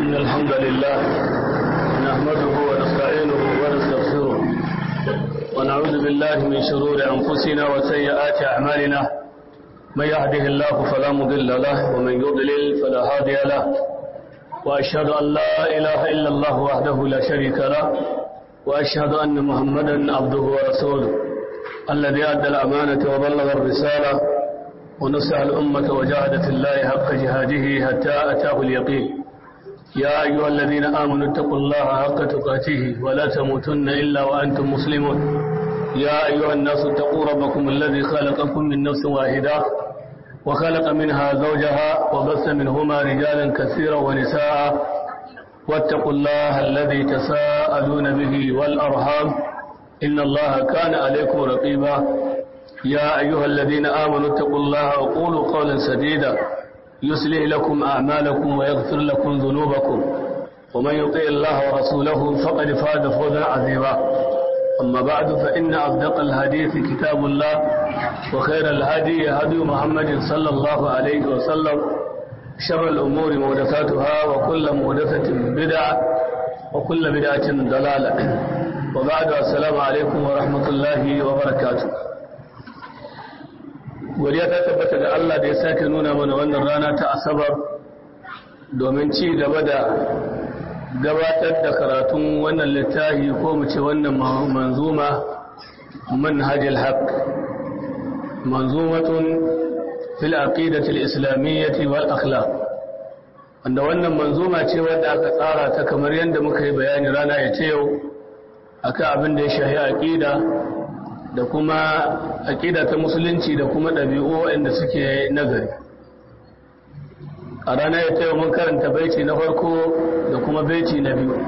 إن الحمد لله نحمده ونستعينه ونستغفره ونعوذ بالله من شرور أنفسنا وسيئات أعمالنا من يهده الله فلا مضل له ومن يضلل فلا هادي له وأشهد أن لا إله إلا الله وحده لا شريك له وأشهد أن محمدا عبده ورسوله الذي أدى الأمانة وبلغ الرسالة ونصح الأمة وجاهد في الله حق جهاده حتى أتاه اليقين يا أيها الذين آمنوا اتقوا الله حق تقاته ولا تموتن إلا وأنتم مسلمون يا أيها الناس اتقوا ربكم الذي خلقكم من نفس واحدة وخلق منها زوجها وبث منهما رجالا كثيرا ونساء واتقوا الله الذي تساءلون به والأرحام إن الله كان عليكم رقيبا يا أيها الذين آمنوا اتقوا الله وقولوا قولا سديدا يصلح لكم أعمالكم ويغفر لكم ذنوبكم ومن يطيع الله ورسوله فقد فاز فوزا عظيما أما بعد فإن أصدق الحديث كتاب الله وخير الهدي هدي محمد صلى الله عليه وسلم شر الأمور محدثاتها وكل محدثة بدعة وكل بدعة ضلالة وبعد السلام عليكم ورحمة الله وبركاته godiya ta tabbata da Allah da ya sake nuna mana wannan rana ta asabar domin ci gaba da gabatar da karatun wannan littafi ko mu ce wannan manzuma manhajul haq manzumatun fil aqidati al-islamiyyah wal akhlaq wanda wannan manzuma ce wadda aka tsara ta kamar yadda muka yi bayani rana ya ce yau akan abin da ya shahi aqida da kuma aƙida ta musulunci da kuma ɗabi'u waɗanda suke nagari a ranar ya taiwa mun karanta baiti na farko da kuma baiti na biyu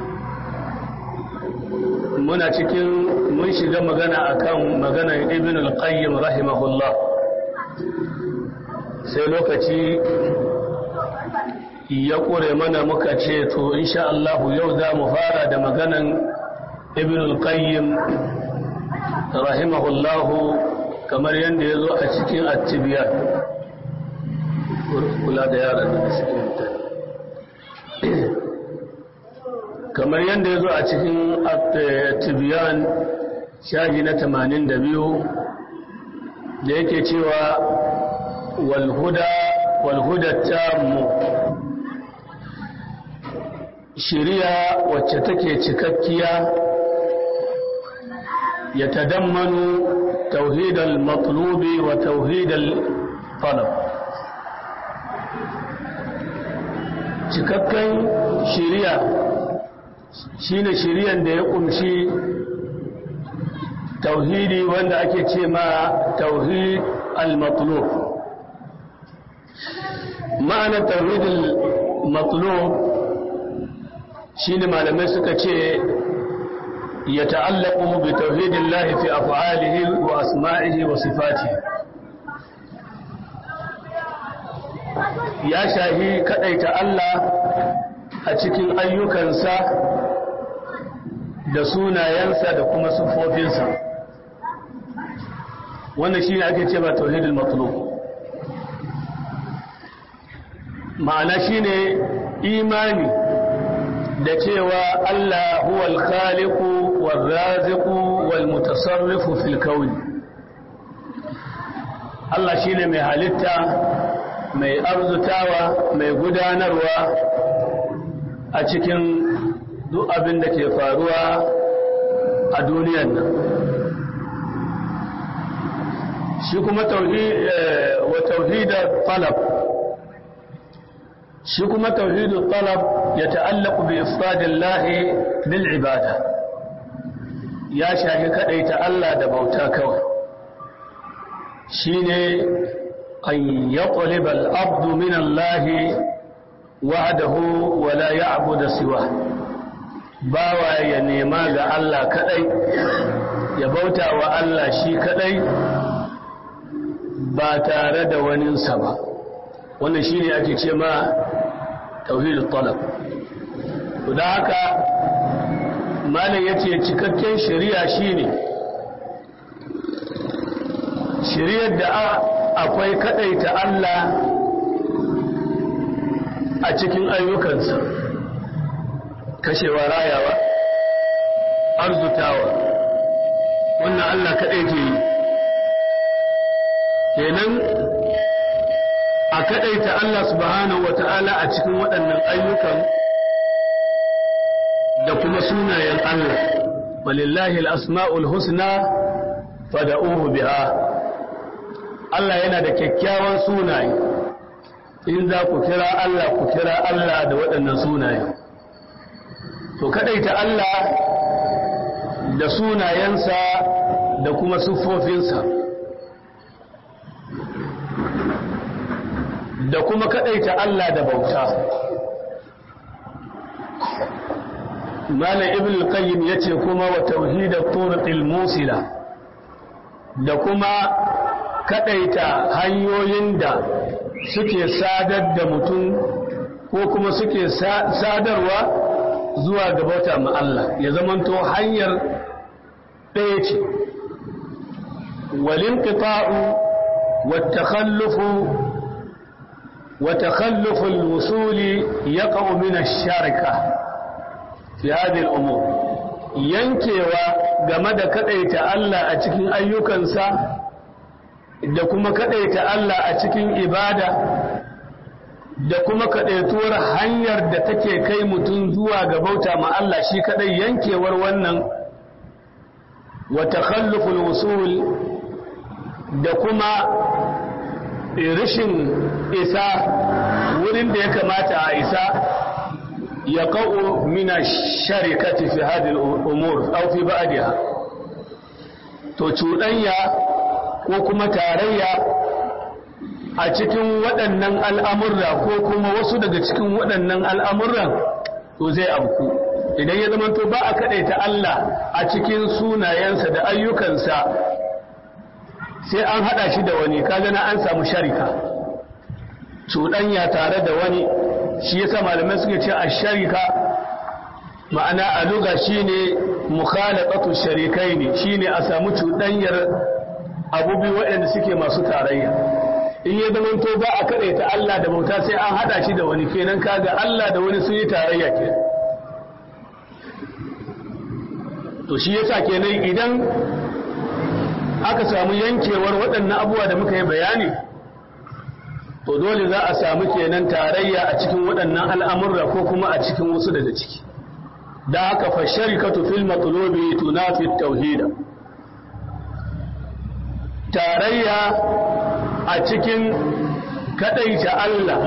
muna cikin mun shiga magana akan maganar ibn al-qayyim rahimahullah sai lokaci ya ƙure mana muka ce to insha Allah yau za mu fara da maganan ibn al-qayyim rahimahullahu kamar yadda ya zo a cikin attibiyar kula da yaran da suke mutane kamar yadda ya zo a cikin attibiyan shahi na 82 da yake cewa walhuda walhuda tamu shiriya wacce take cikakkiya يتضمن توحيد المطلوب وتوحيد الطلب cikakken shiriya shine shiriyan da ya kumshi tauhidi wanda ake ce ma tauhid al-matlub ma'anar tauhid al-matlub shine malamai suka ce يتعلق بتوحيد الله في أفعاله وأسمائه وصفاته ya shahi kaɗaita Allah a cikin ayyukansa da sunayensa da kuma siffofinsa wannan shi ne ake ce ba tauhidul matlub ma'ana shi ne imani da cewa Allah huwal khaliqu والرازق والمتصرف في الكون Allah shine mai halitta mai arzutawa mai gudanarwa a cikin duk abin da ke faruwa a duniyar nan shi kuma wa tauhidar talab shi kuma tauhidar talab ya ta'allaku bi ifradillahi bil ibada ya shafi kaɗaita Allah da bauta kawai shi ne an ya ƙwalibal abdu min Allah wa'adahu wala ya abu da siwa bawa ya nema ga Allah kaɗai ya bauta wa Allah shi kaɗai ba tare da waninsa ba wannan shi ne ake ce ma tauhidul talab da haka malam ya ce cikakken shari'a shine shari'ar da akwai kadaita Allah a cikin ayyukansa kashewa rayawa arzutawa wannan Allah kaɗai ke yi kenan a kaɗaita Allah subhanahu wa ta'ala a cikin waɗannan ayyukan da kuma sunayen Allah walillahi al'asma'ul husna fada'uhu biha Allah yana da kyakkyawan sunaye in za ku kira Allah ku kira Allah da waɗannan sunaye to kaɗaita Allah da sunayensa da kuma siffofinsa da kuma kaɗaita Allah da bauta Malam Ibn al-Qayyim yace kuma wa tauhidat turuqil musila da kuma kadaita hanyoyin da suke sadar da mutum ko kuma suke sadarwa zuwa ga bauta ma Allah ya zamanto hanyar ɗaya ce walinqita'u wattakhallufu وتخلف الوصول يقع من الشركة في هذه الأمور yankewa game da kadaita Allah a cikin ayyukansa da kuma kadaita Allah a cikin ibada da kuma kadaituwar hanyar da take kai mutum zuwa ga bauta ma Allah shi kadai yankewar wannan wa takhalluful wusul da kuma rashin isa wurin da ya kamata a isa ya ƙa'o mina sharikati fi hadin umur au fi ba'adiha to cuɗanya ko kuma tarayya a cikin waɗannan al'amurra ko kuma wasu daga cikin waɗannan al'amurran to zai abku idan ya zama to ba a kaɗaita Allah a cikin sunayensa da ayyukansa sai an haɗa shi da wani kaga na an samu sharika cuɗanya tare da wani shi yasa malamai suke ce a sharika ma'ana a luga shine mukhalaqatu sharikaini shine a samu cuɗanyar abubuwa waɗanda suke masu tarayya in ya zama to ba a ta Allah da bauta sai an haɗa shi da wani kenan kaga Allah da wani sun yi tarayya ke to shi yasa kenan idan aka samu yankewar waɗannan abubuwa da muka yi bayani to dole za a samu kenan tarayya a cikin waɗannan al'amurra ko kuma a cikin wasu daga ciki da haka fa sharikatu fil matlubi tunafi tauhida tarayya a cikin kadaita Allah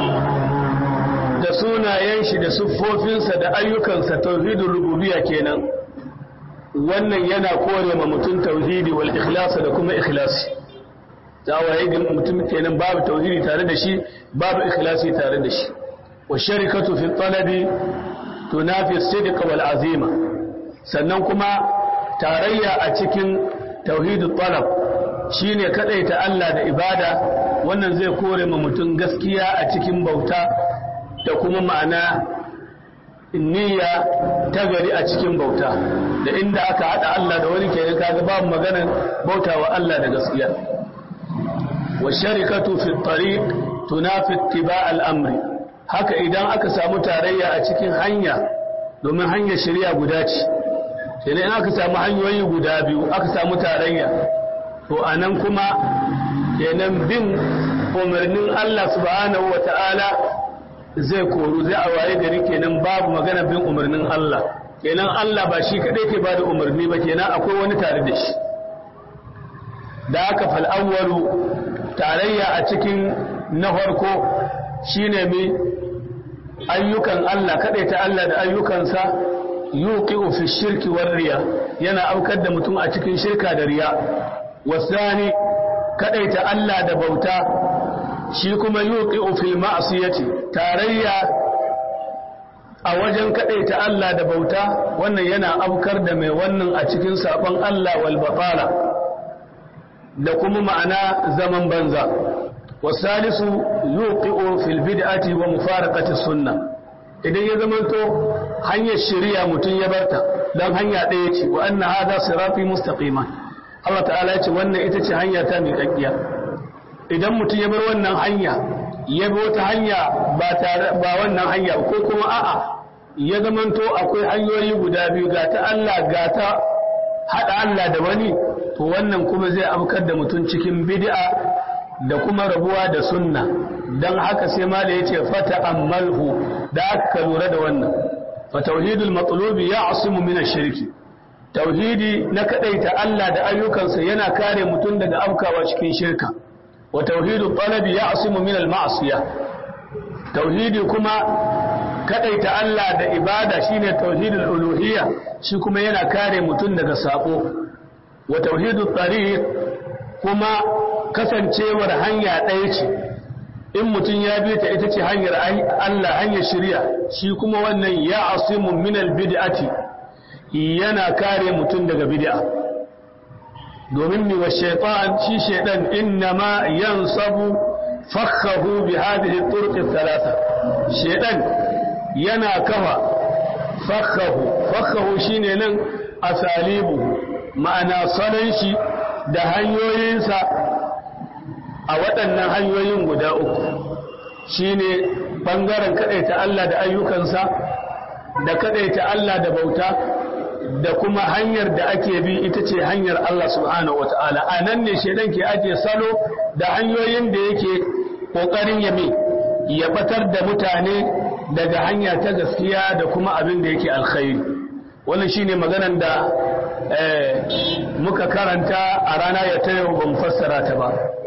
da sunayen shi da siffofinsa da ayyukansa tauhidul rububiyya kenan wannan yana kore ma mutum tauhidi wal ikhlasa da kuma ikhlasi za waye ga mutum kenan babu tauhidi tare da shi babu ikhlasi tare da shi wa sharikatu fi talabi tunafi sidq wal azima sannan kuma tarayya a cikin tauhidul talab shine kadaita Allah da ibada wannan zai kore ma mutum gaskiya a cikin bauta da kuma ma'ana niyya ta gari a cikin bauta da inda aka hada Allah da wani kenan kaga babu maganar bautawa Allah da gaskiya wa sharikatu fi tariq tunafi ittiba' al-amri haka idan aka samu tarayya a cikin hanya domin hanyar shari'a guda ce sai in aka samu hanyoyi guda biyu aka samu tarayya to anan kuma kenan bin umarnin Allah subhanahu wata'ala zai koru zai a waye gari kenan babu magana bin umarnin Allah kenan Allah ba shi kadai ke bada umarni ba kenan akwai wani tare da shi da aka fal'awwalu tarayya a cikin na farko shine mai ayyukan Allah kadai ta Allah da ayyukansa yuqi'u fi shirki war riya yana aukar da mutum a cikin shirka da riya wasani kadai ta Allah da bauta shi kuma yuqi'u fil ma'siyati tarayya a wajen kadaita Allah da bauta wannan yana afkar da mai wannan a cikin sabon Allah wal batala da kuma ma'ana zaman banza wasalisu yuqi'u fil bid'ati wa mufaraqati sunnah idan ya zamanto hanyar shari'a mutum ya barta dan hanya ɗaya ce wa anna hadha sirati mustaqima Allah ta'ala ya ce wannan ita ce hanya ta miƙaƙƙiya idan mutum ya bar wannan hanya ya bi wata hanya ba tare ba wannan hanya ko kuma a'a ya zamanto akwai hanyoyi guda biyu ga ta Allah ga ta haɗa Allah da wani to wannan kuma zai afkar da mutum cikin bid'a da kuma rabuwa da sunna don haka sai ma da ya ce fata ammalhu da aka lura da wannan fa tauhidul matlubi ya asimu min shirki tauhidi na kadaita Allah da ayyukansa yana kare mutum daga afkawa cikin shirka wa tauhidul talabi ya asimu min al ma'siyah tauhidi kuma kadaita Allah da ibada shine tauhidul uluhiyya shi kuma yana kare mutum daga sako wa tauhidul tariq kuma kasancewar hanya ɗaya ce in mutum ya bi ta ita ce hanyar Allah hanyar shirya shi kuma wannan ya asimu minal bid'ati yana kare mutum daga bid'a domin mi wa shaitan shi shaitan innama yansabu fakhahu bi hadhihi turuq thalatha shaitan yana kafa fakhahu fakhahu shine nan asalibu ma'ana salon shi da hanyoyinsa a waɗannan hanyoyin guda uku shine ɓangaren kaɗaita Allah da ayyukansa da kaɗaita Allah da bauta da kuma hanyar da ake bi ita ce hanyar Allah subhanahu wa ta'ala a nan ne shaidan ke ajiye salo da hanyoyin da yake ƙoƙarin ya mai ya batar da mutane daga hanya ta gaskiya da kuma abin da yake alkhairi wannan shine maganan da muka karanta a rana ya ta yau ban fassara ta ba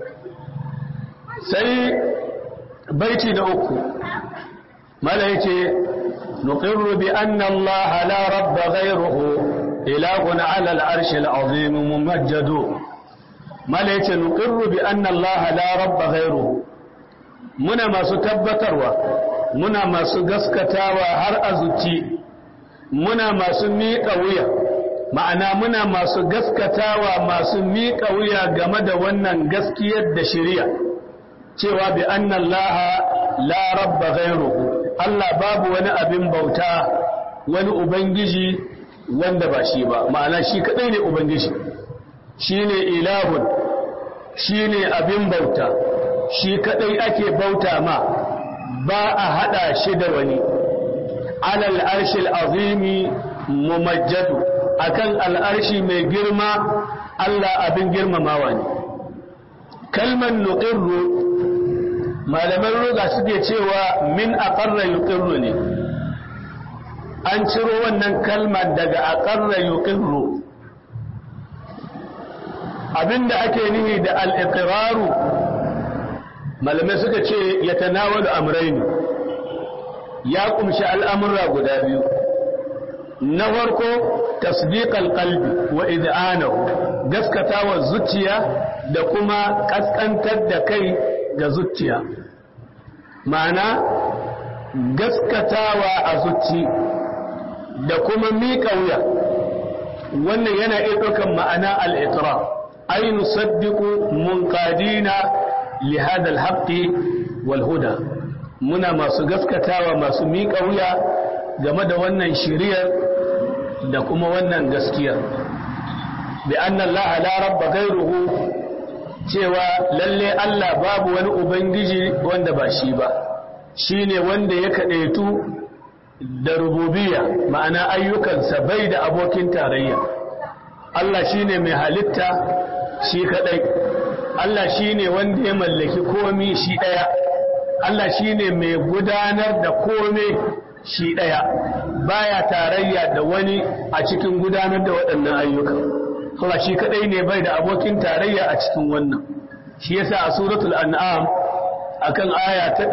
sai baiti da uku mala yace nuqirru bi anna Allah la rabba ghayruhu ilahun ala al-arsh al-azim mumajjad mala yace nuqirru bi anna Allah la rabba ghayruhu muna masu tabbatarwa muna masu gaskatawa har azuci muna masu miƙa wuya ma'ana muna masu gaskatawa masu miƙa wuya game da wannan gaskiyar da shari'a cewa bi anna Allah la rabba ghayruhu Allah babu wani abin bauta wani ubangiji wanda ba shi ba ma'ana shi kadai ne ubangiji shine ilahun shine abin bauta shi kadai ake bauta ma ba a hada shi da wani alal arshil azimi mumajjadu akan al'arshi mai girma Allah abin girmamawa ne kalman nuqirru malaman ruga suke cewa min aqarra yuqirru ne an ciro wannan kalmar daga aqarra yuqirru abinda ake nihi da al-iqraru malamai suka ce ya tanawalu amrayn ya kumshi al'amura guda biyu na farko tasdiqal qalbi wa id'anahu gaskatawa zuciya da kuma kaskantar da kai ga zuciya ma'ana gaskatawa a zuci da kuma miƙa wuya wannan yana iya ɗaukan ma'ana al'itra ai nusaddiqu munqadina li hada al-haqqi wal huda muna masu gaskatawa masu miƙa wuya game da wannan shiriyar da kuma wannan gaskiyar bi anna Allah la rabba ghayruhu cewa lalle Allah babu wani ubangiji wanda ba shi ba shine wanda ya kadaitu da rububiyya ma'ana ayyukansa bai da abokin tarayya Allah shine mai halitta shi kadai Allah shine wanda ya mallaki komi shi daya Allah shine mai gudanar da kome shi daya baya tarayya da wani a cikin gudanar da waɗannan ayyukan Allah shi kadai ne bai da abokin tarayya a cikin wannan shi yasa a suratul an'am akan aya ta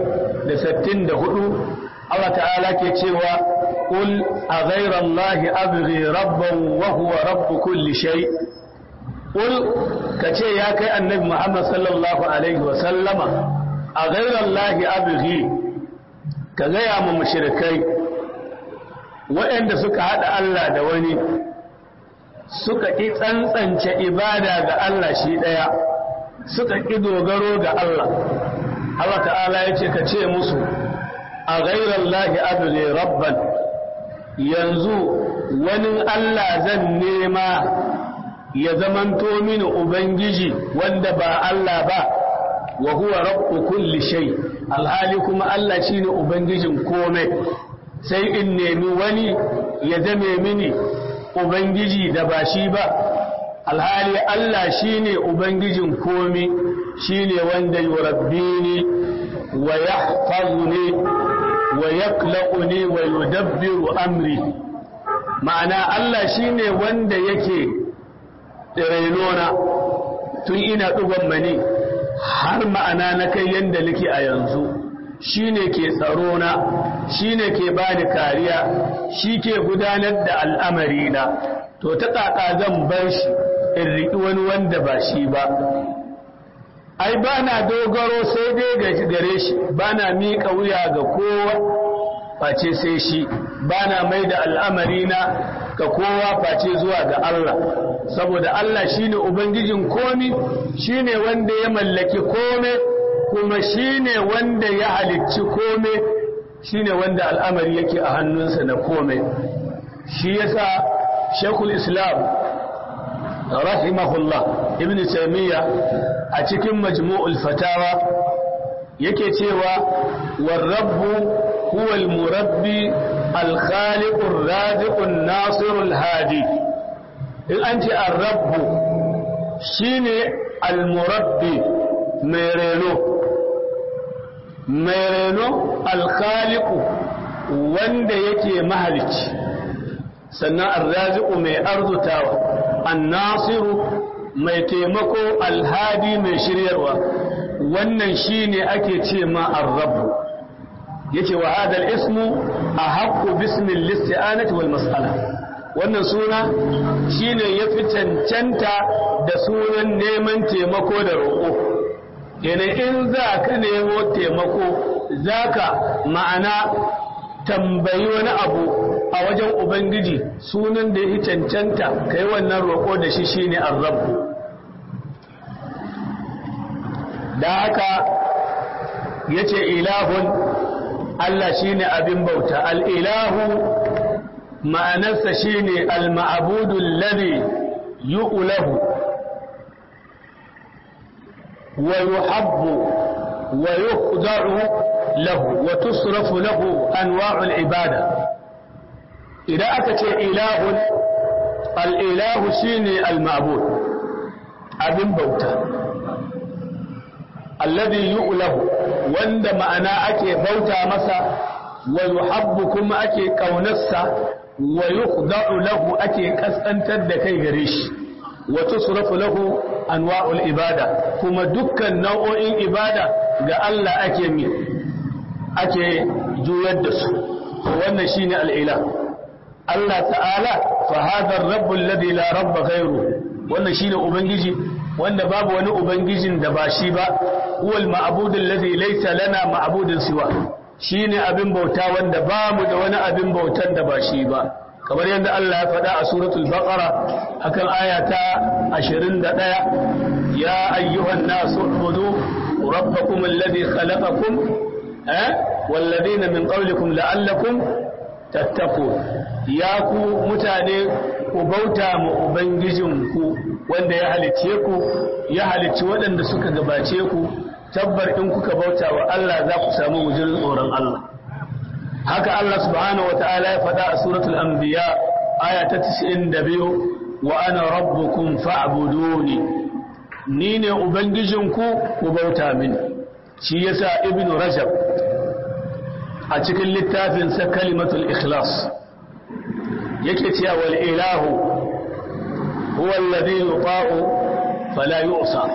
164 Allah ta'ala ke cewa qul a ghayra allahi abghi rabban wa huwa rabb kulli shay qul kace ya kai annabi Muhammad sallallahu alaihi wa sallama a ghayra allahi abghi ka gaya mu mushrikai waɗanda suka hada Allah da wani suka ƙi tsantsance ibada ga Allah shi ɗaya suka ƙi dogaro ga Allah Allah ta'ala ya ce ka ce musu a gairar lahi abu rabban yanzu wani Allah zan nema ya zamanto mini Ubangiji wanda ba Allah ba wa huwa rabbu kulli shay alhali kuma Allah shine ubangijin komai sai in nemi wani ya zame mini ubangiji da ba shi ba alhali Allah shine ubangijin komi shine wanda yurabbini wa yahfazuni wa yaklaquni wa yudabbiru amri ma'ana Allah shine wanda yake renona tun ina dugon mani har ma'ana na kai yanda nake a yanzu shine ke tsaro na shine ke bani kariya shi ke gudanar da al'amari na to ta kaka zan bar shi in riƙi wani wanda ba shi ba ai ba na dogaro sai dai gare shi ba na miƙa wuya ga kowa face sai shi ba na mai da al'amari na ga kowa face zuwa ga Allah saboda Allah shine ubangijin komi shine wanda ya mallaki kome kuma shine wanda ya halicci kome shine wanda al'amari yake a hannunsa na kome shi yasa shekul islam rahimahullah ibn taymiya a cikin majmu'ul fatawa yake cewa warrabbu huwa al-murabbi al-khaliq ar-raziq an-nasir al-hadi in an ce ar-rabbu shine al-murabbi mai reno mai reno al-khaliq wanda yake mahalicci sannan ar-raziq mai arzutawa an-nasiru mai taimako alhadi mai shiryarwa wannan shine ake ce ma ar-rabb yace wa hadal ismu ahaqqu bismil listi'anati wal mas'ala wannan suna shine yafi cancanta da sunan neman taimako da roƙo yana in za ka nemo taimako zaka ma'ana tambayi wani abu a wajen ubangiji sunan da ya cancanta kai wannan roƙo da shi shine ar-rabb da haka ya ce ilahun Allah shi ne abin bauta al'ilahu ma'anarsa shi ne al-ma'abudun lade yu'ulahu wa yuhabbu wa yukhdaru lahu wa tusrafu lahu anwa'ul ibada idan aka ce ilahun al'ilahu shi ne al-ma'abud abin bauta alladhi yu'lahu wanda ma'ana ake bauta masa wa yuhabbu kuma ake kaunarsa wa yukhda'u lahu ake kasantar da kai gare shi wa tusrafu lahu anwa'ul ibada kuma dukkan nau'o'in ibada ga Allah ake mi ake juyar da su wannan shine al-ilah Allah ta'ala fa hadha ar-rabb alladhi la rabba ghayruhu wannan shine ubangiji wanda babu wani ubangijin da ba shi ba huwal ma'budul ladhi laysa lana ma'budun siwa shine abin bauta wanda bamu da wani abin bautan da ba shi ba kamar yadda Allah ya faɗa a suratul baqara akan aya ta 21 ya ayyuhan nasu ubudu rabbakum alladhi khalaqakum eh wal ladina min qablikum la'allakum tattaqun ya ku mutane ku bauta ma ubangijinku wanda ya halicce ku ya halicci waɗanda suka gabace ku tabbar in kuka bauta wa Allah za ku samu wujirin tsoron Allah haka Allah subhanahu wata'ala ya faɗa a suratul anbiya aya ta 92 wa ana rabbukum fa'buduni ni ne ubangijinku ku bauta mini shi yasa ibnu rajab a cikin littafin sa kalimatul ikhlas yake cewa wal ilahu huwa alladhi yuta'u fala yu'sa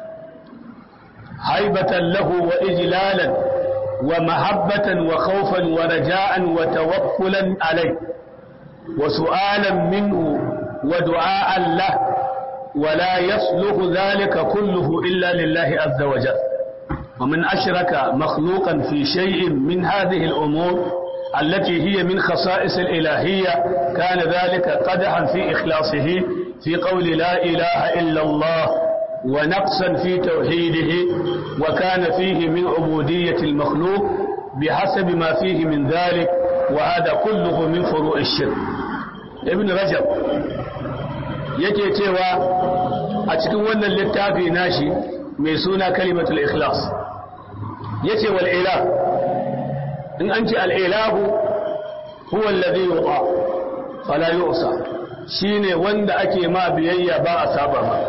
هيبة له وإجلالا ومحبة وخوفا ورجاء وتوكلا عليه وسؤالا منه ودعاء له ولا يصلح ذلك كله إلا لله عز وجل ومن أشرك مخلوقا في شيء من هذه الأمور التي هي من خصائص الإلهية كان ذلك قدحا في إخلاصه في قول لا إله إلا الله ونقصا في توحيده وكان فيه من عبودية المخلوق بحسب ما فيه من ذلك وهذا كله من فروع الشرك ابن رجب yake cewa a cikin wannan littafi nashi mai suna kalimatul ikhlas yace wal ilah in an ce al ilahu huwa alladhi yuqa fala yu'sa shine wanda ake ma biyayya ba a saba ma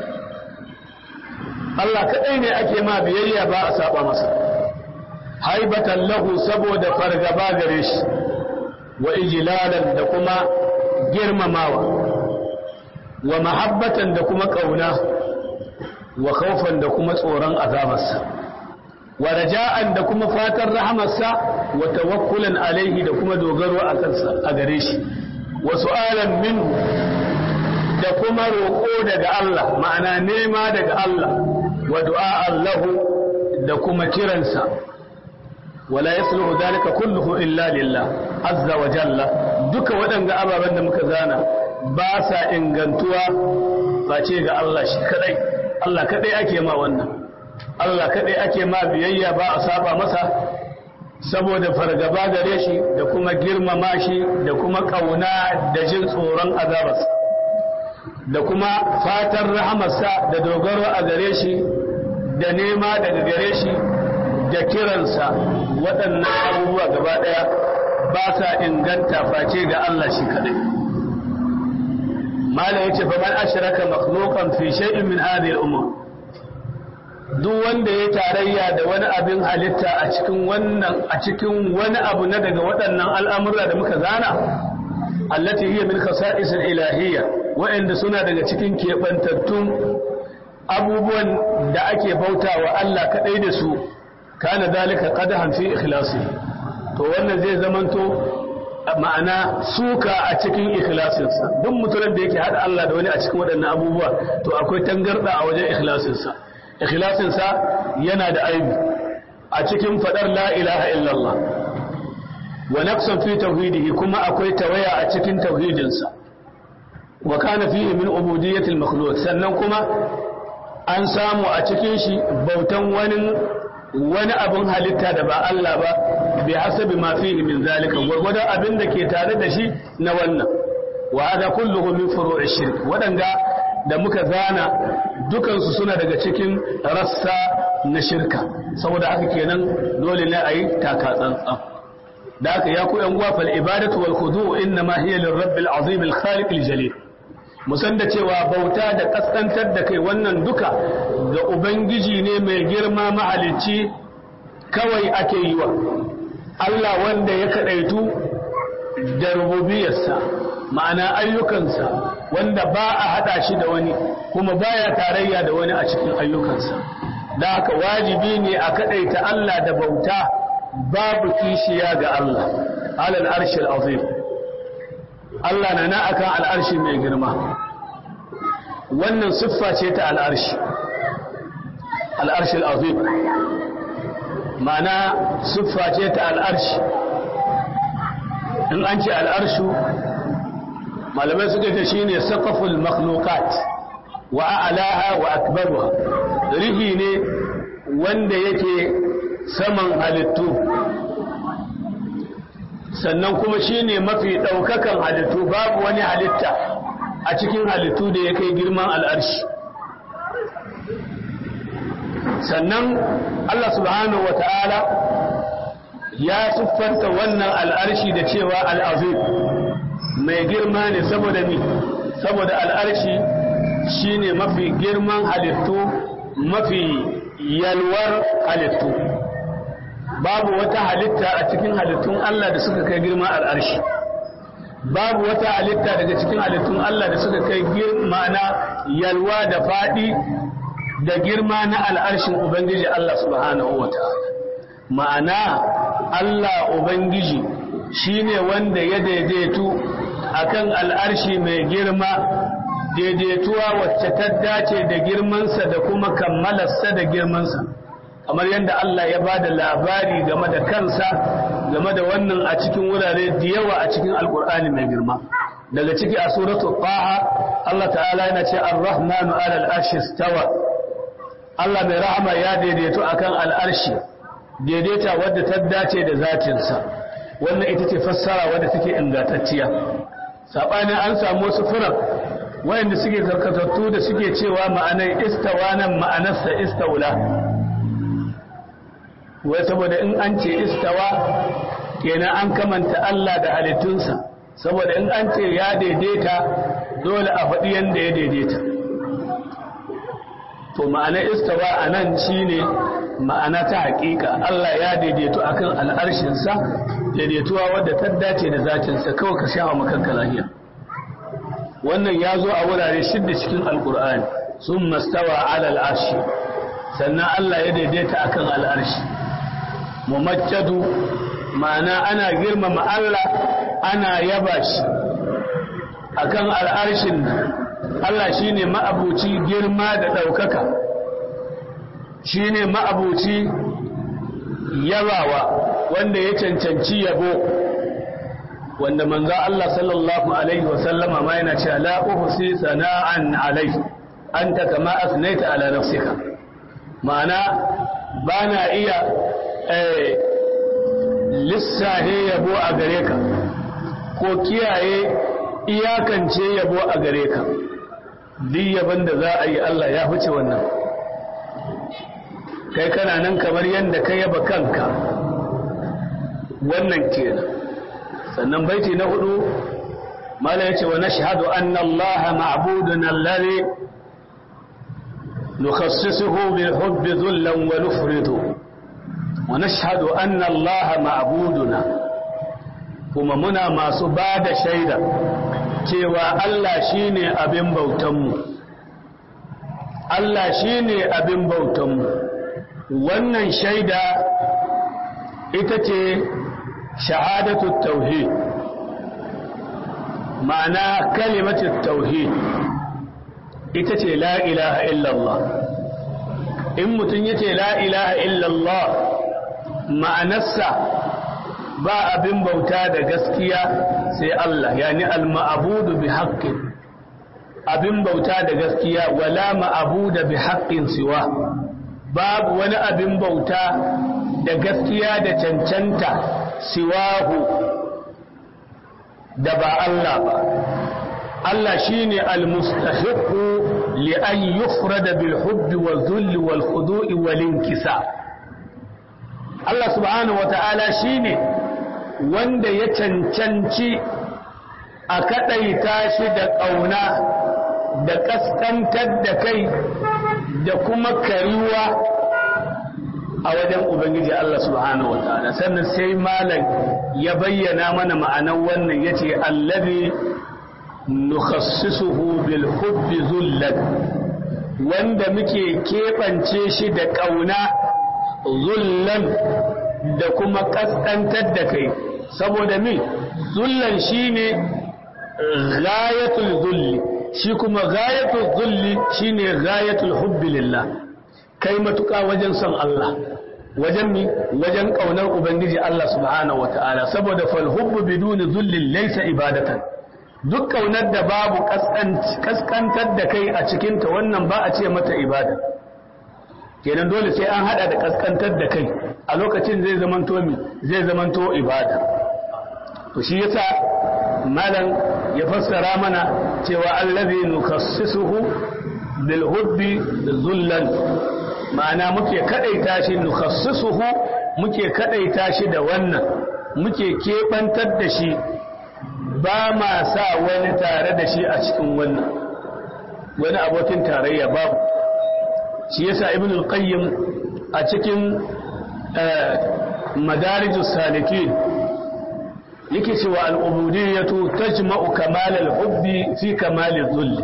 Allah kadai ne ake ma biyayya ba a saba masa haibatan lahu saboda fargaba gare shi wa ijlalan da kuma girmamawa wa mahabbatan da kuma kauna wa khawfan da kuma tsoron azabarsa wa raja'an da kuma fatan rahamarsa wa tawakkulan alaihi da kuma dogaro a kansa a gare shi wa su'alan minhu da kuma roƙo daga Allah ma'ana nema daga Allah wa du'a lahu da kuma kiransa wala yasluhu dalika kulluhu illa lillah azza wa jalla duka waɗanda ababen da muka zana ba sa ingantuwa face ga Allah shi kadai Allah kadai ake ma wannan Allah kadai ake ma biyayya ba a saba masa saboda fargaba gare shi da kuma girmama shi da kuma kauna da jin tsoron azabarsa da kuma fatan rahamarsa da dogaro a gare shi da nema daga gare shi da kiransa waɗannan abubuwa gaba ɗaya ba sa inganta face ga Allah shi kaɗai. Malam ya ce, "Faman ashiraka makhluqan fi shay'in min hadhihi al-umur." Duk wanda ya tarayya da wani abin halitta a cikin wannan a cikin wani abu na daga waɗannan al'amura da muka zana, allati hiya min khasa'is al-ilahiyya wa'anda suna daga cikin keɓantattun abubuwan da ake bautawa Allah kaɗai da su kana dalika qadahan fi ikhlasi to wannan zai zamanto ma'ana suka a cikin ikhlasinsa duk mutumin da yake hada Allah da wani a cikin waɗannan abubuwa to akwai tangarda a wajen ikhlasinsa ikhlasinsa yana da aibi a cikin fadar la ilaha illallah wa naqsan fi tauhidihi kuma akwai tawaya a cikin tauhidinsa wa kana fihi min ubudiyyati al-makhluq sannan kuma an samu a cikin shi bautan wani wani abin halitta da ba Allah ba bi hasabi ma fihi min zalika gurgurdan abin da ke tare da shi na wannan wa hada kulluhu min furu'i shirk wadanda da muka zana dukan su suna daga cikin rassa na shirka saboda haka kenan dole ne ayi taka tsantsan da haka ya ku yan uwa fal ibadatu wal khudu' inna ma hiya lirabbil azim al khaliq al jalil musan da cewa bauta da kaskantar da kai wannan duka ga ubangiji ne mai girma mahalicci kawai ake yi wa Allah wanda ya kadaitu da rububiyarsa ma'ana ayyukansa wanda ba a hada shi da wani kuma baya tarayya da wani a cikin ayyukansa da haka wajibi ne a kadaita Allah da bauta babu kishiya ga Allah alal arshil azim Allah na na akan al'arshi mai girma wannan siffa ce ta al'arshi al'arshi al'azim ma'ana siffa ce ta al'arshi in an ce al'arshu malamai suka ce shi ne saƙaful makhlukat wa a'alaha wa akbaruha rihi ne wanda yake saman halittu sannan kuma shi ne mafi ɗaukakan halittu babu wani halitta a cikin halittu da ya kai girman al'arshi sannan Allah subhanahu wa ta'ala ya siffanta wannan al'arshi da cewa al'azim mai girma ne saboda ni saboda al'arshi shi ne mafi girman halittu mafi yalwar halittu babu wata halitta a cikin halittun Allah da suka kai girma al'arshi babu wata halitta daga cikin halittun Allah da suka kai ma'ana yalwa da faɗi da girma na al'arshin Ubangiji Allah subhanahu wa ta'ala ma'ana Allah Ubangiji shi ne wanda ya daidaitu akan al'arshi mai girma daidaituwa wacce ta dace da girmansa da kuma kammalarsa da girmansa kamar yadda Allah ya ba da labari game da kansa game da wannan a cikin wurare da yawa a cikin alkur'ani mai girma daga ciki a suratul taha Allah ta'ala yana ce ar-rahmanu 'ala al-arshi stawa Allah mai rahama ya daidaito akan al-arshi daidaita wadda ta dace da zatinsa wannan ita ce fassara wadda take ingantacciya sabanin an samu wasu furan wayanda suke karkatattu da suke cewa ma'anar istawa nan ma'anarsa istaula wai saboda in an ce istawa kenan an kamanta Allah da halittunsa saboda in an ce ya daidaita dole a faɗi yadda ya daidaita to ma'ana istawa a nan shine ma'ana ta haƙiƙa Allah ya daidaito akan al'arshinsa daidaituwa wadda ta dace da zatinsa kawai ka sha wa makanka lahiya wannan ya zo a wurare shidda cikin alkur'ani sun mastawa ala al'arshi sannan Allah ya daidaita akan al'arshi mumajjadu ma'ana ana girmama Allah ana yaba shi akan al'arshin Allah shine ma'abuci girma da ɗaukaka shine ma'abuci yabawa wanda ya cancanci yabo wanda manzo Allah sallallahu alaihi wasallama ma yana cewa la uhsi sana'an alai anta kama asnaita ala nafsika ma'ana bana iya eh lissahe yabo a gare ka ko kiyaye iyakance yabo a gare ka duk yaban da za a yi Allah ya fice wannan kai kana nan kamar yadda ka yaba kanka wannan kenan sannan baiti na hudu mala yace wa nashhadu anna Allah ma'budun alladhi nukhassisuhu bil hubbi dhullan wa nufridu wa nashhadu anna Allah ma'buduna kuma muna masu bada shaida cewa Allah shine abin bautanmu Allah shine abin bautanmu wannan shaida ita ce shahadatu tauhid ma'ana kalimatu tauhid ita ce la ilaha illallah in mutum yace la ilaha illallah ma'anarsa ba abin bauta da gaskiya sai Allah yani al-ma'budu bi haqqin abin bauta da gaskiya wala ma'budu bi haqqin siwa babu wani abin bauta da gaskiya da cancanta siwahu da ba Allah ba Allah shine al-mustahiqu li an yufrada bil hubbi wal dhulli wal khudu'i wal inkisa Allah subhanahu wata'ala shine wanda ya cancanci a kadaita shi da ƙauna da kaskantar da kai da kuma kariwa a wajen Ubangiji Allah subhanahu wa ta'ala sannan sai malam ya bayyana mana ma'anar wannan ya ce allabi nukhassisuhu bil hubbi zullan wanda muke keɓance shi da ƙauna zullan da kuma ƙasƙantar da kai saboda mi zullan shine ghayatul zulli shi kuma ghayatul zulli shine ghayatul hubbi lillah kai matuƙa wajen son Allah wajen mi wajen ƙaunar ubangiji Allah subhanahu wata'ala saboda fal hubbu biduni zullin laysa ibadatan duk ƙaunar da babu kaskantar da kai a cikin ta wannan ba a ce mata ibada kenan dole sai an hada da kaskantar da kai a lokacin zai zamanto mi zai zamanto ibada to shi yasa malam ya fassara mana cewa allazi nukassisuhu bil hubbi zullan ma'ana muke kadaita shi nukhassisuhu muke kadaita shi da wannan muke kebantar da shi ba ma sa wani tare da shi a cikin wannan wani abokin tarayya babu shi yasa ibn al-qayyim a cikin madarijus salikin yake cewa al-ubudiyyatu tajma'u kamal al-hubbi fi kamal al-dhull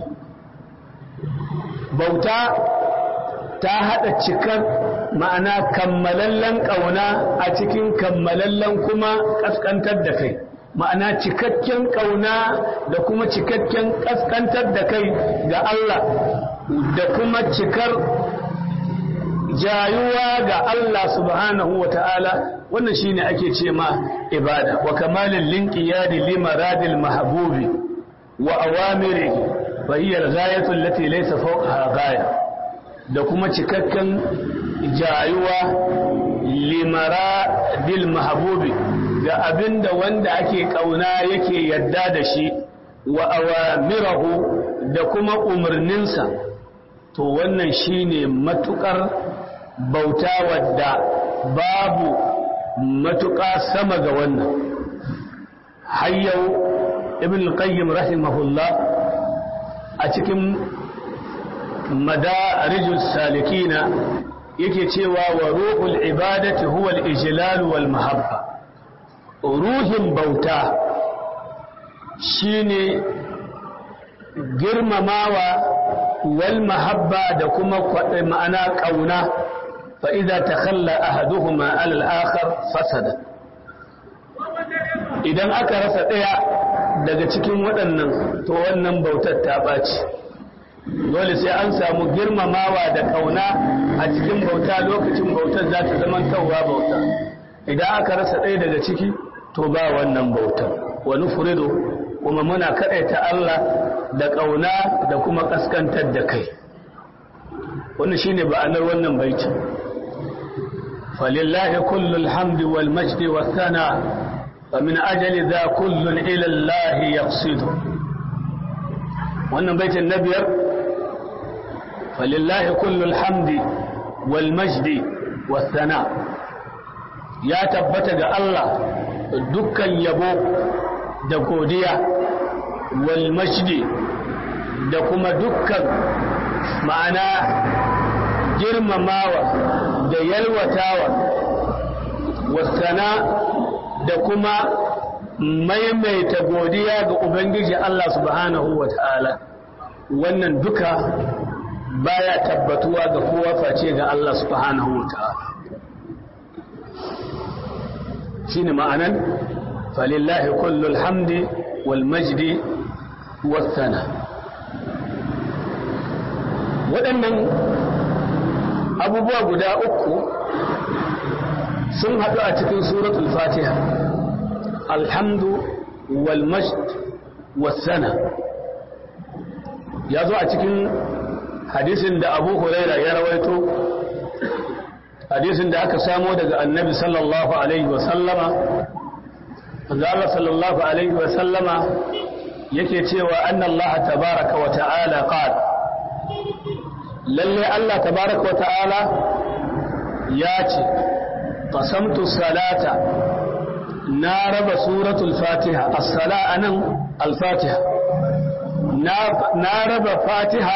bauta ta haɗa cikar ma'ana kammalallen ƙauna a cikin kammalallen kuma ƙasƙantar da kai ma'ana cikakken ƙauna da kuma cikakken ƙasƙantar da kai ga Allah da kuma cikar jayuwa ga Allah subhanahu wa ta'ala wannan shine ake ce ma ibada wa kamalin linqiyadi limaradil mahbubi wa awamirihi fa hiya al-ghayatu allati laysa fawqaha ghaya da kuma cikakken jayuwa limara dil mahabubi ga abinda wanda ake kauna yake yadda da shi wa awamirahu da kuma umarninsa to wannan shine matukar bauta wadda babu matuƙa sama ga wannan hayyau ibn qayyim rahimahullah a cikin madarijus salikina yake cewa wa ruhul ibadati huwa al-ijlal wal mahabba ruhin bauta shine girmamawa wal mahabba da kuma ma'ana kauna fa idza takhalla ahaduhuma ala al-akhar fasada idan aka rasa daya daga cikin waɗannan to wannan bautar ta ɓaci dole sai an samu girmamawa da kauna a cikin bauta lokacin bautar za ta zama kawwa bauta idan aka rasa ɗaya daga ciki to ba wannan bautar wani furido kuma muna kaɗaita Allah da ƙauna da kuma ƙaskantar da kai wannan shine ba'anar wannan baiti falillahi kullul hamdi wal majdi was sana wa min ajali dha kullun ila Allah yaqsidu wannan baitin na biyar falillahi kullul hamdi wal majdi was sana ya tabbata ga Allah dukkan yabo da godiya wal majdi da kuma dukkan ma'ana girmamawa da yalwatawa wasana da kuma maimaita godiya ga Ubangiji Allah subhanahu wa ta'ala wannan duka baya tabbatuwa ga kowa face ga Allah subhanahu wa ta'ala shine ma'anan falillahi kullul hamdi wal majdi wasana waɗannan abubuwa guda uku sun haɗu a cikin suratul fatiha alhamdu wal majd wasana ya zo a cikin hadisin da abu huraira ya rawaito hadisin da aka samo daga annabi sallallahu alaihi wasallama Allah sallallahu alaihi wasallama yake cewa annallaha tabaraka wa ta'ala qala lalle Allah tabaraka wa ta'ala ya ce qasamtu salata na raba suratul fatiha as-sala anan al-fatiha na raba fatiha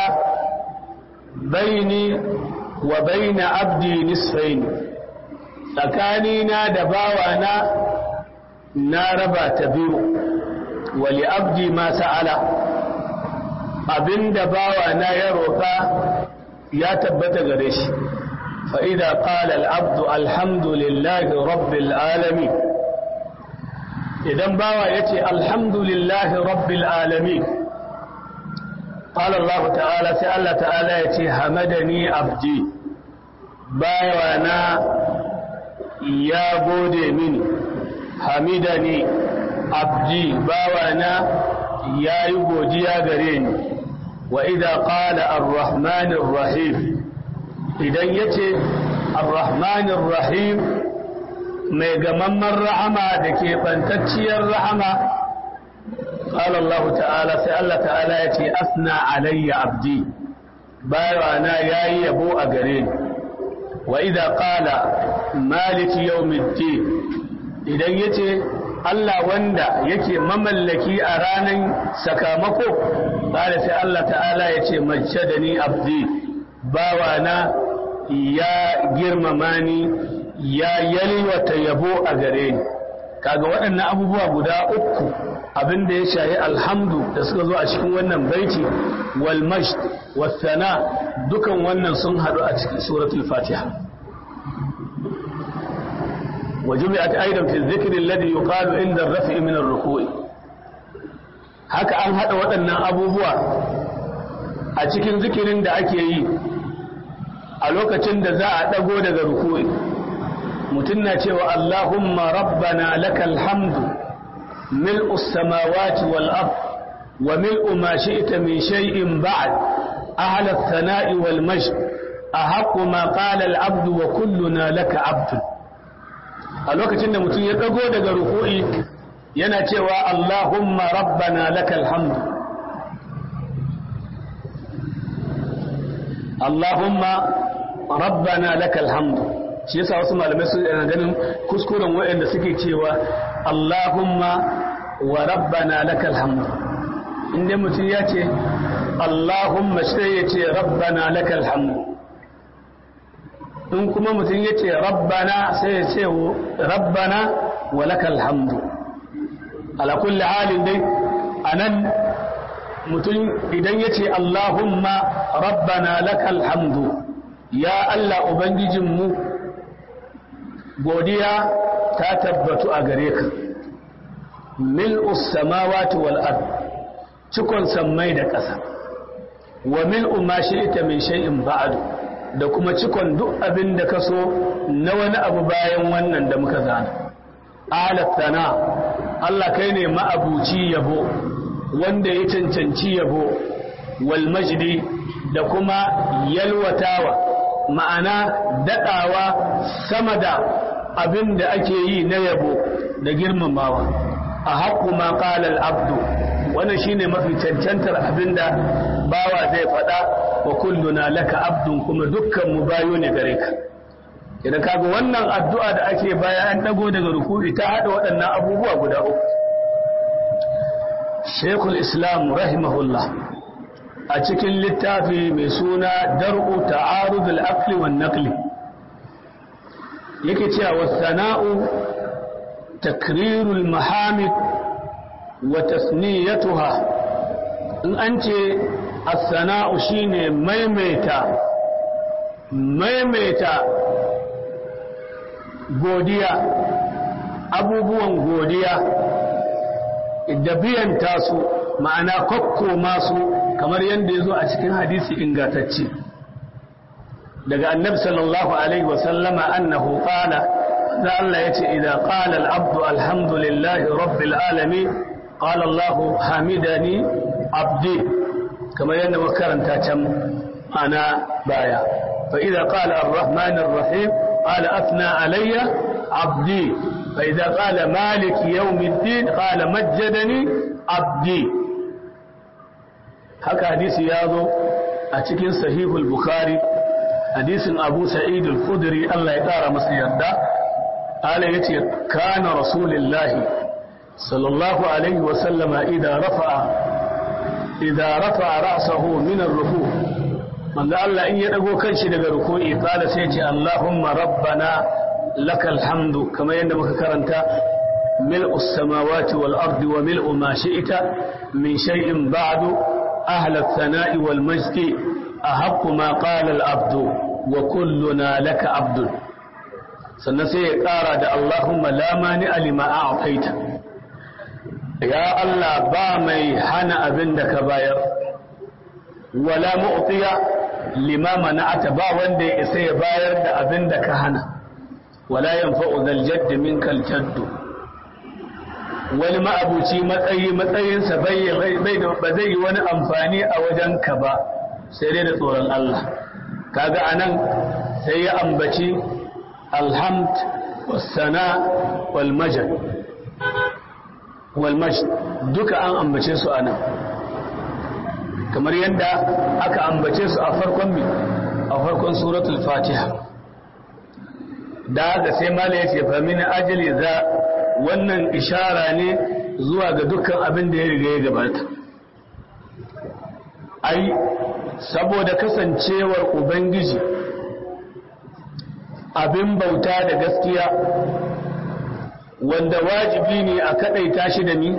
baini wa baina abdi nisfain tsakanina da bawana na raba ta biyu wa li abdi ma sa'ala abinda bawana ya roƙa ya tabbata gare shi فإذا قال العبد الحمد لله رب العالمين إذا باوى يتي الحمد لله رب العالمين قال الله تعالى سأل تعالى يتي حمدني عبدي باوانا يا بودي مني حمدني عبدي باوانا يا يبودي يا غريني وإذا قال الرحمن الرحيم idan ya ce arrahmanin rahim mai gamamman rahama da ke ɓantacciyar rahama ƙalallahu ta'ala sai Allah ta'ala ya ce asna alayya abdi bayawana ya yi yabo a gare ni wa idha qala maliki yawmiddin idan ya ce Allah wanda yake mamallaki a ranar sakamako ƙala sai Allah ta'ala ya ce majjadani abdi bawana ya girmama ni ya yalwata yabo a gare ni kaga waɗannan abubuwa guda uku abinda ya shahi alhamdu da suka zo a cikin wannan baiti wal majd was sana dukan wannan sun hadu a cikin suratul fatiha وجمعت أيضا في الذكر الذي يقال عند الرفع من الركوع haka an haɗa waɗannan abubuwa a cikin zikirin da ake yi a lokacin da za a ɗago daga rukui mutum na cewa Allahumma rabbana lakal hamdu mil'us samawati wal ard wa mil'u ma shi'ta min shay'in ba'd ahla ath-thana'i wal majd ahaqqu ma qala al-'abdu wa kulluna laka 'abdun a lokacin da mutum ya ɗago daga rukui yana cewa Allahumma rabbana lakal hamdu Allahumma rabbana lakal hamdu shi yasa wasu malamai su yana ganin kuskuren waɗanda suke cewa Allahumma wa rabbana lakal hamdu inda mutum ya ce Allahumma sai ya ce rabbana lakal hamdu in kuma mutum ya ce rabbana sai ya ce rabbana wa lakal hamdu ala kulli halin dai anan mutum idan ya ce Allahumma rabbana lakal hamdu ya Allah ubangijinmu godiya ta tabbatu a gare ka mil'us samawati wal ard cikon sammai da ƙasa wa mil'u ma shi'ta min shay'in ba'du da kuma cikon duk abin da ka so na wani abu bayan wannan da muka zana alattana Allah kai ne ma'abuci yabo wanda ya cancanci yabo wal majdi da kuma yalwatawa ma'ana daɗawa sama da abin da ake yi na yabo da girmamawa a haƙu ma ƙalal abdu wannan shine mafi cancantar abin da bawa zai faɗa wa kulluna laka abdun kuma dukkan mu bayo ne gare ka idan kaga wannan addu'a da ake baya an dago daga ruku'i ta haɗa waɗannan abubuwa guda uku Sheikhul Islam rahimahullah a cikin littafi mai suna dar'u ta'arud al-aqli wan naqli yake cewa wasana'u takrirul mahamid wa tasniyatuha in an ce as-sana'u shine maimaita maimaita godiya abubuwan godiya da biyan tasu ma'ana kokko masu kamar yadda ya zo a cikin hadisi ingatacce daga annabi sallallahu alaihi wasallama annahu qala da Allah yace idan qala al-abdu alhamdulillahi rabbil alamin qala Allah hamidani abdi kamar yadda muka karanta can ana baya fa idan qala ar-rahman ar-rahim qala athna alayya abdi fa idan qala malik yawmiddin qala majjadani abdi haka hadisi ya zo a cikin sahihul bukhari hadisin abu sa'id al-khudri Allah ya kara masa yarda ala yace kana rasulullahi sallallahu alaihi wa sallama idan rafa'a idan rafa'a ra'sahu min ar-ruku manzo Allah in ya dago kanshi daga ruku'i kala sai ya ce Allahumma rabbana lakal hamdu kamar yadda muka karanta mil'u as-samawati wal ardi wa mil'u ma shi'ta min shay'in ba'du أهل الثناء والمجد أحق ما قال العبد وكلنا لك عبد sannan sai ya ƙara da Allahumma la mani alima a afaita ya Allah ba mai hana abin da ka bayar wala mu'tiya lima mana'ata ba wanda ya isa ya bayar da abin da ka hana wala yanfa'u zal jadd minkal jaddu wani ma'abuci matsayi matsayinsa ba zai yi wani amfani a wajen ka ba sai dai da tsoron Allah kaga anan sai ya ambaci alhamd wasana walmajad walmajad duka an ambace su anan kamar yadda aka ambace su a farkon mi a farkon suratul fatiha da haka sai mala ya ce fa min ajali za wannan ishara ne zuwa ga dukkan abin da ya riga ya gabata ai saboda kasancewar ubangiji abin bauta da gaskiya wanda wajibi ne a kadaita shi da ni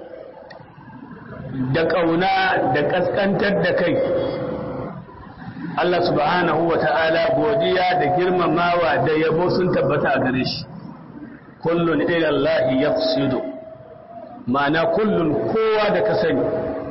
da ƙauna da ƙasƙantar da kai Allah subhanahu wa ta'ala godiya da girmamawa da yabo sun tabbata a gare shi kullun ilallahi ya ma'ana kullun kowa da ka sani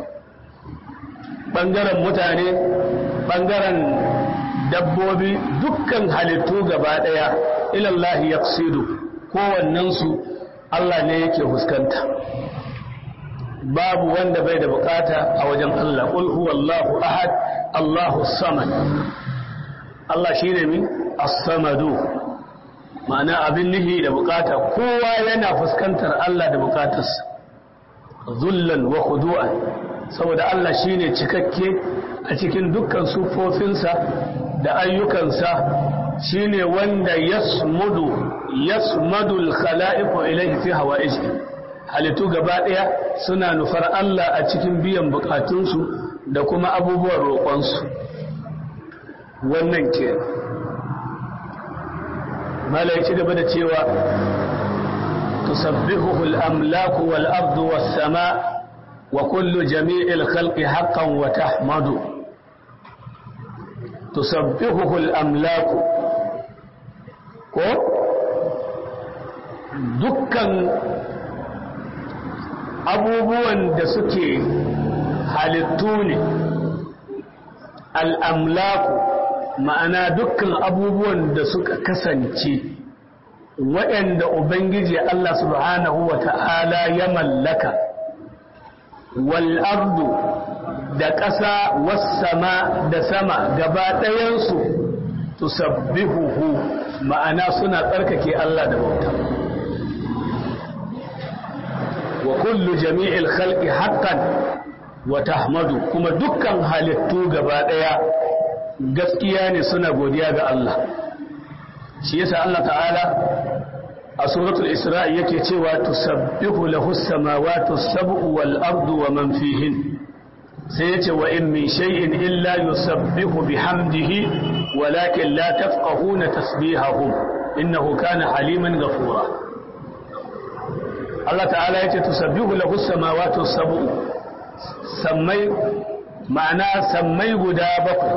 ɓangaren mutane ɓangaren dabbobi dukkan halittu gaba ɗaya ilallahi ya kowannensu Allah ne yake fuskanta babu wanda bai da bukata a wajen Allah ƙul huwallahu ahad Allahu samad Allah shi ne min as-samadu ma'ana abin nihi da bukata kowa yana fuskantar Allah da bukatarsa zullan wa khudu'an saboda Allah shine cikakke a cikin dukkan sufofinsa da ayyukansa shine wanda yasmudu yasmadu al-khala'iqu ilayhi fi hawa'iji halittu gaba daya suna nufar Allah a cikin biyan bukatunsu da kuma abubuwan roƙonsu wannan ke mala ya ci gaba da cewa tusabbihuhu al-amlaku wal ardu was sama wa kullu jami'il khalqi haqqan wa tahmadu tusabbihuhu al-amlaku ko dukkan abubuwan da suke halittu ne al'amlaku ma'ana dukkan abubuwan da suka kasance waɗanda Ubangiji Allah subhanahu wa ta'ala ya mallaka wal'ardu da ƙasa wasama da sama gaba ɗayansu tusabbihuhu ma'ana suna tsarkake Allah da bauta wa kullu jami'il khalqi haqqan wa tahmadu kuma dukkan halittu gaba daya gaskiya ne suna godiya ga Allah shi yasa Allah ta'ala a suratul isra'i yake cewa tusabbihu lahu as-samawati as-sab'u wal ardu wa man fihin sai yace wa in min shay'in illa yusabbihu bihamdihi walakin la tafqahuna tasbihahum innahu kana haliman ghafura Allah ta'ala yace tusabbihu lahu as-samawati as-sab'u sammai ma'ana sammai guda bakwai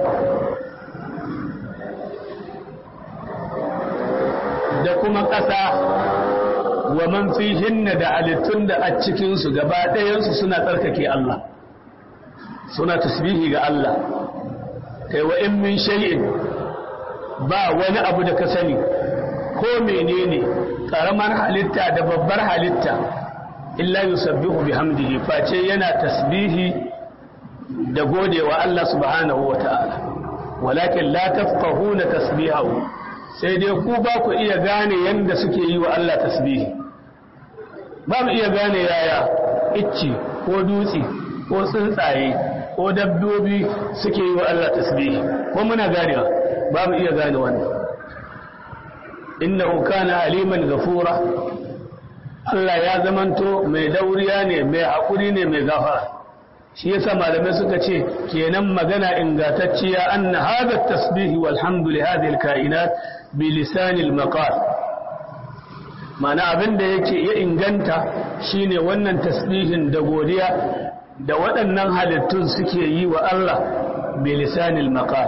da kuma ƙasa wa man fihinna da halittun da a cikinsu gaba ɗayansu suna tsarkake Allah suna tasbihi ga Allah kai wa in min shay'in ba wani abu da ka sani ko menene ƙaramar halitta da babbar halitta illa yusabbihu bihamdihi face yana tasbihi da godewa Allah subhanahu wa ta'ala walakin la tafqahuna tasbihahu sai dai ku ba ku iya gane yanda suke yi wa Allah tasbihi ba mu iya gane yaya icci ko dutse ko tsuntsaye ko dabbobi suke yi wa Allah tasbihi ko muna ganewa ba mu iya gane wannan innahu kana aliman ghafura Allah ya zamanto mai dauriya ne mai haƙuri ne mai gafara shi yasa malamai suka ce kenan magana ingantacciya anna hadha tasbihi walhamdu li hadhihi alkainat bi lisan almaqal mana abin da yake ya inganta shine wannan tasbihin da godiya da waɗannan halittun suke yi wa Allah bi lisan almaqal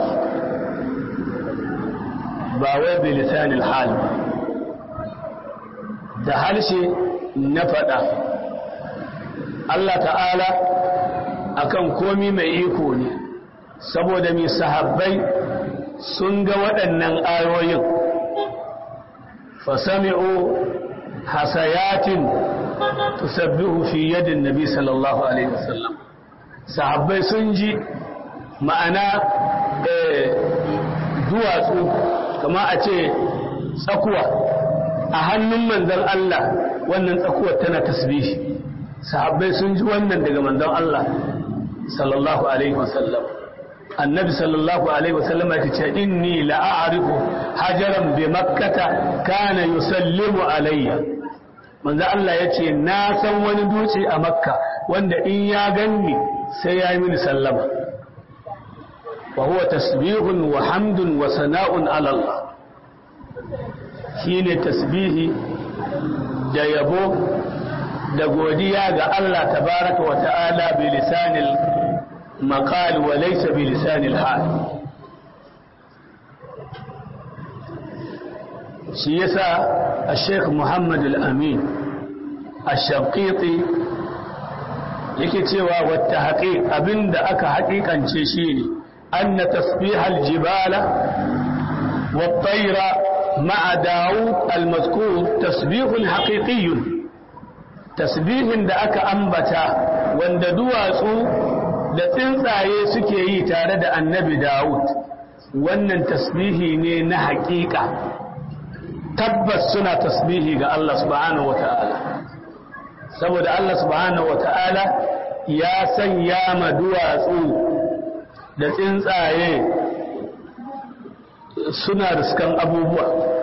ba wai bi lisan alhal da harshe na faɗa Allah ta'ala akan komi mai iko ne saboda mai sahabbai sun ga waɗannan ayoyin fasami'u hasayatin tusabbihu fi yadin nabi sallallahu alaihi wasallam sahabbai sun ji ma'ana duwatsu kama a ce tsakuwa a hannun manzon Allah wannan tsakuwar tana tasbihi sahabbai sun ji wannan daga manzon Allah sallallahu alaihi wasallam annabi sallallahu alaihi wasallam ya ce inni la a'rifu hajaran bi makkata kana yusallimu alayya manzo Allah ya ce na san wani dutse a makka wanda in ya ganni sai ya yi mini sallama wa huwa tasbihun wa hamdun wa sana'un ala Allah shine tasbihi da yabo da godiya ga Allah tabaraka wa ta'ala bi lisanil maqal wa laysa bi lisanil hal shi yasa al-Sheikh Muhammad al-Amin al-Shabqiti yake cewa wata haƙiƙ abinda aka haƙiƙance shine anna tasbih al-jibala wat-tayra ma'a Dawud al-mazkur tasbihun haqiqiyyun tasbihin da aka ambata wanda duwatsu da tsuntsaye suke yi tare da annabi Dawud wannan tasbihi ne na haƙiƙa tabbas suna tasbihi ga Allah subhanahu wata'ala saboda Allah subhanahu wata'ala ya sanya ma duwatsu da tsuntsaye suna riskan abubuwa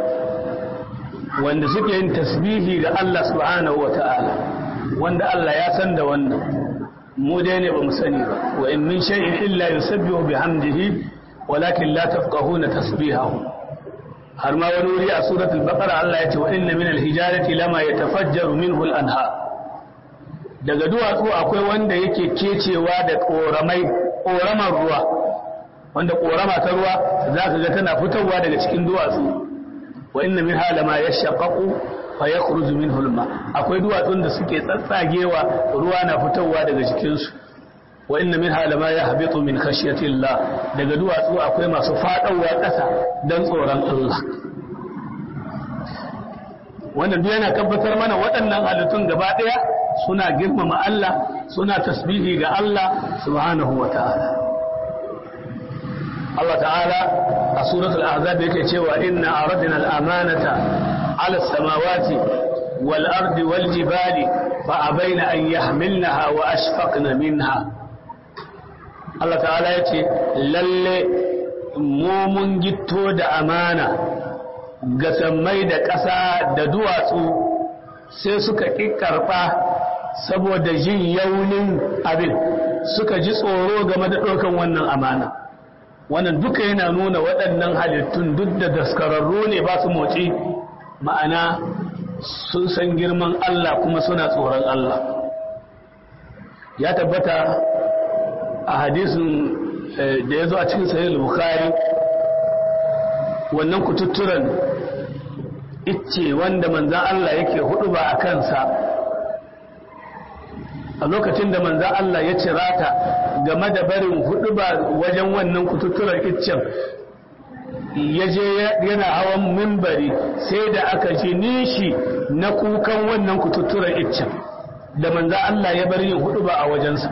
wanda suke yin tasbihi ga Allah subhanahu wa ta'ala wanda Allah ya san da wannan mu dai ne ba mu sani ba wa in min shay'in illa yusabbihu bihamdihi walakin la tafqahuna tasbihahu har ma wani wuri a suratul baqara Allah ya ce wa inna min al-hijarati lama yatafajjaru minhu al-anhar daga duwatsu akwai wanda yake kecewa da koramai koramar ruwa wanda korama ta ruwa zaka ga tana fitowa daga cikin duwatsu wa inna min halama yashaqqaqu fa yakhruju minhu al-ma akwai duwatsun da suke tsatsagewa ruwa na fitowa daga cikin su wa inna min halama yahbitu min khashyati Allah daga duwatsu akwai masu fadawa ƙasa dan tsoron Allah wannan duk yana tabbatar mana waɗannan halittun gaba ɗaya suna girmama Allah suna tasbihi ga Allah subhanahu wa ta'ala Allah ta'ala a suratul ahzab yake cewa inna aradna al-amanata 'ala as-samawati wal ardi wal jibali fa abaina an yahmilnaha wa ashfaqna minha Allah ta'ala yace lalle mu mun gitto da amana ga sammai da ƙasa da duwatsu sai suka ƙiƙarɓa saboda jin yaunin abin suka ji tsoro game da ɗaukan wannan amana wannan duka yana nuna waɗannan halittun duk da daskararru ne ba su motsi ma'ana sun san girman Allah kuma suna tsoron Allah ya tabbata a hadisin da ya zo a cikin sahih bukhari wannan kututturan icce wanda manzan Allah yake hudu ba a kansa a lokacin da manzan Allah ya cira ta game da barin hudu ba wajen wannan kututturan iccen ya je yana hawan mimbari sai da aka ji nishi na kukan wannan kututturan iccen da manzan Allah ya bar yin hudu ba a wajensa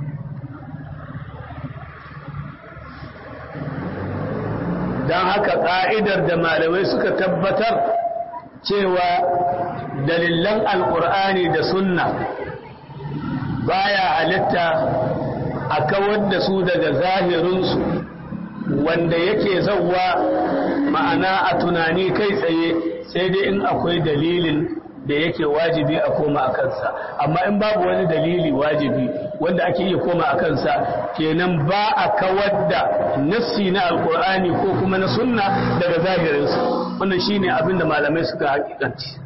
don haka ƙa'idar da malamai suka tabbatar cewa dalilan alƙur'ani da sunna baya halitta a kawar da su daga zahirinsu wanda yake zauwa ma'ana a tunani kai tsaye sai dai in akwai dalilin da yake wajibi a koma a kansa amma in babu wani dalili wajibi wanda ake iya koma a kansa kenan ba a kawar da nassi na alkur'ani ko kuma na sunna daga zahirinsa wannan shine abin da malamai suka hakikanci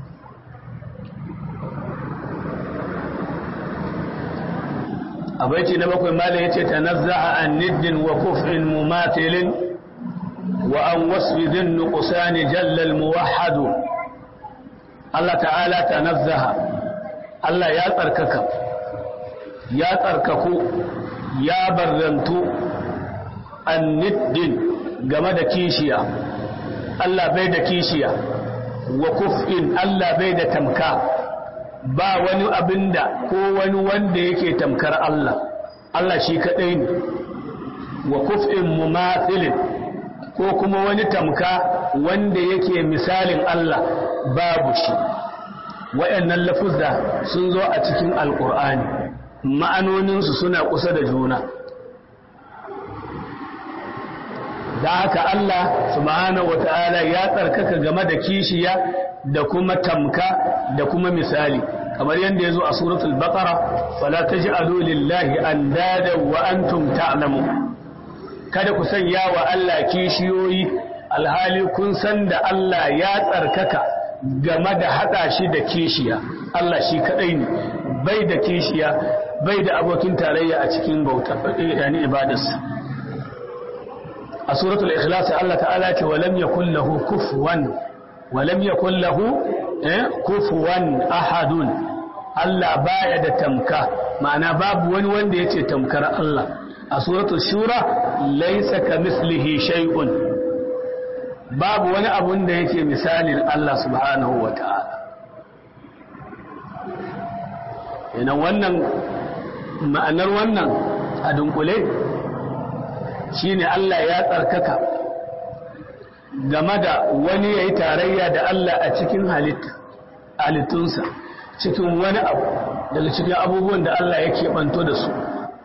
a baiti na bakwai malam yace tanazzaha an niddin wa kuf'in mumatilin wa an wasfi dhin nuqsan jalla al muwahhad Allah ta'ala tanazzaha Allah ya tsarkaka ya tsarkaku ya barrantu an niddin game da kishiya Allah bai da kishiya wa kuf'in Allah bai da tamka ba wani abinda ko wani wanda yake tamkar Allah Allah shi kadai ne wa kuf'in mumathilin ko kuma wani tamka wanda yake misalin Allah babu shi wayannan lafuzza sun zo a cikin alqur'ani ma'anoninsu suna kusa da juna da haka Allah subhanahu wata'ala ya tsarkaka game da kishiya da kuma tamka da kuma misali kamar yadda ya zo a suratul baqara fala taj'alu lillahi andada wa antum ta'lamun kada ku sanya wa Allah kishiyoyi alhali kun san da Allah ya tsarkaka game da hada shi da kishiya Allah shi kadai ne bai da kishiya bai da abokin tarayya a cikin bauta yani ibadarsa a suratul ikhlas Allah ta'ala ce walam yakul lahu kufuwan walam yakul lahu kufuwan ahadun Allah baya da tamka ma'ana babu wani wanda yace tamkar Allah a suratul shura laysa kamislihi shay'un babu wani abun da yake misalin Allah subhanahu wata'ala yana wannan ma'anar wannan a dunkule shine Allah ya tsarkaka game da wani ya yi tarayya da Allah a cikin halittunsa cikin wani abu daga cikin abubuwan da Allah ya keɓanto da su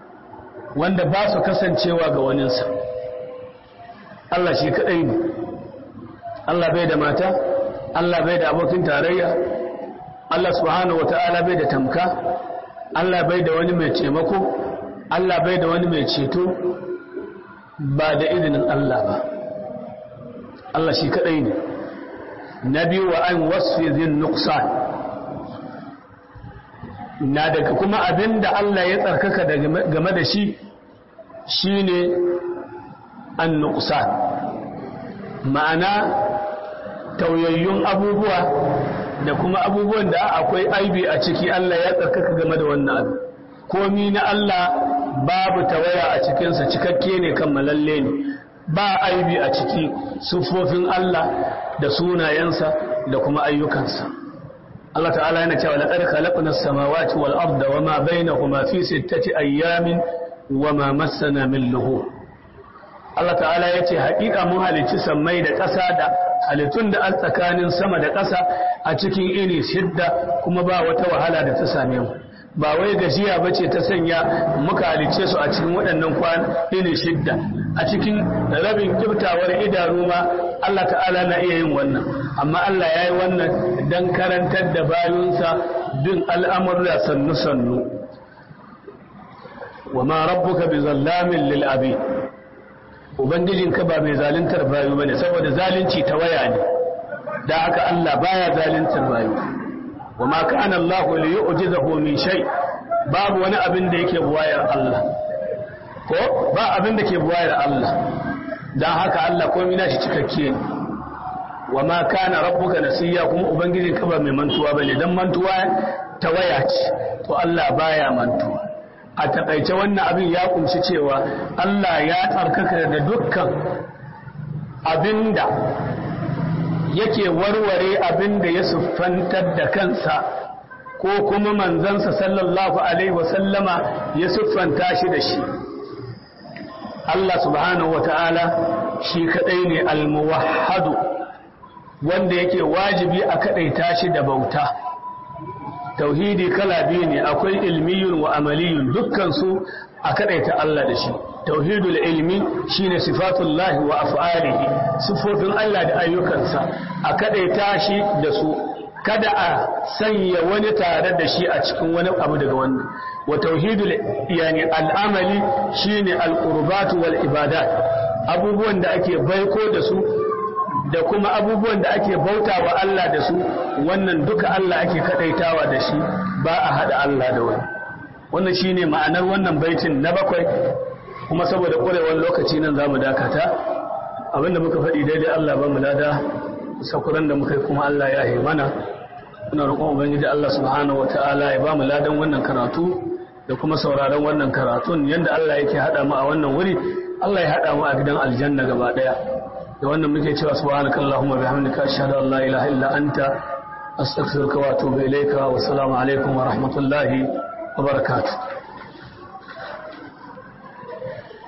wanda ba su kasancewa ga waninsa Allah shi kaɗai ne Allah bai da mata Allah bai da abokin tarayya Allah subhanahu wata'ala bai da tamka Allah bai da wani mai taimako Allah bai da wani mai ceto ba da izinin Allah ba Allah shi kadai ne na biyu wa an wasfi zin nuqsan na daga kuma abinda Allah ya tsarkaka game da shi shine an nuqsan ma'ana tauyayyun abubuwa da kuma abubuwan da akwai aibi a ciki Allah ya tsarkaka game da wannan abu komi na Allah babu tawaya a cikinsa cikakke ne kammalalle ne ba aibi a ciki sufofin Allah da sunayensa da kuma ayyukansa Allah ta'ala yana cewa laqad khalaqna as-samawati wal arda wama bainahuma fi sittati ayyamin wama massana min lughub Allah ta'ala ya ce haƙiƙa mun halicci sammai da ƙasa da halittun da tsakanin sama da ƙasa a cikin ini shidda kuma ba wata wahala da ta same mu ba wai gajiya ba ce ta sanya muka halicce su a cikin waɗannan kwan ini shidda a cikin rabin kiftawar idanu ma Allah ta'ala na iya yin wannan amma Allah ya yi wannan don karantar da bayunsa bin al'amurra sannu-sannu wa ma rabbuka bi zallamin lil abid Ubangijinka ba mai zaluntar bayu bane saboda zalunci ta waya ne da haka Allah baya zaluntar bayu wa ma kana Allahu li yu'jizahu min shay babu wani abin da yake buwayar Allah ko ba abin da ke buwayar Allah dan haka Allah komai nashi cikakke ne wa ma kana rabbuka nasiya kuma ubangijinka ba mai mantuwa bane dan mantuwa ta waya ce to Allah baya mantuwa a takaice wannan abin ya kunshi cewa Allah ya tsarkaka da dukkan abinda yake warware abinda ya siffantar da kansa ko kuma manzansa sallallahu alaihi wasallama ya siffanta shi da shi Allah subhanahu wa ta'ala shi kadai ne almuwahhadu wanda yake wajibi a kadaita shi da bauta tauhidi kala biyu ne akwai ilmiyun wa amaliyun dukkan su a kadaita Allah da shi tauhidul ilmi shine sifatullahi wa af'alihi sifofin Allah da ayyukansa a kadaita shi da su kada a sanya wani tare da shi a cikin wani abu daga wannan wa tauhidul yani al'amali shine al-qurbat wal ibadat abubuwan da ake baiko da su da kuma abubuwan da ake bauta wa Allah da su wannan duka Allah ake kadaitawa da shi ba a hada Allah da wani wannan shine ma'anar wannan baitin na bakwai kuma saboda ƙwarewar lokaci nan zamu dakata abinda muka faɗi daidai Allah ba mu lada sakuran da muka yi kuma Allah ya yi mana muna roƙon ubangiji Allah subhanahu wataala ya ba mu ladan wannan karatu da kuma sauraron wannan karatun yanda Allah yake hada mu a wannan wuri Allah ya hada mu a gidan aljanna gaba daya da wannan muke cewa subhanaka allahumma bihamdika ashhadu an la ilaha illa anta astaghfiruka wa atubu ilayka wa assalamu alaikum wa rahmatullahi wa barakatuh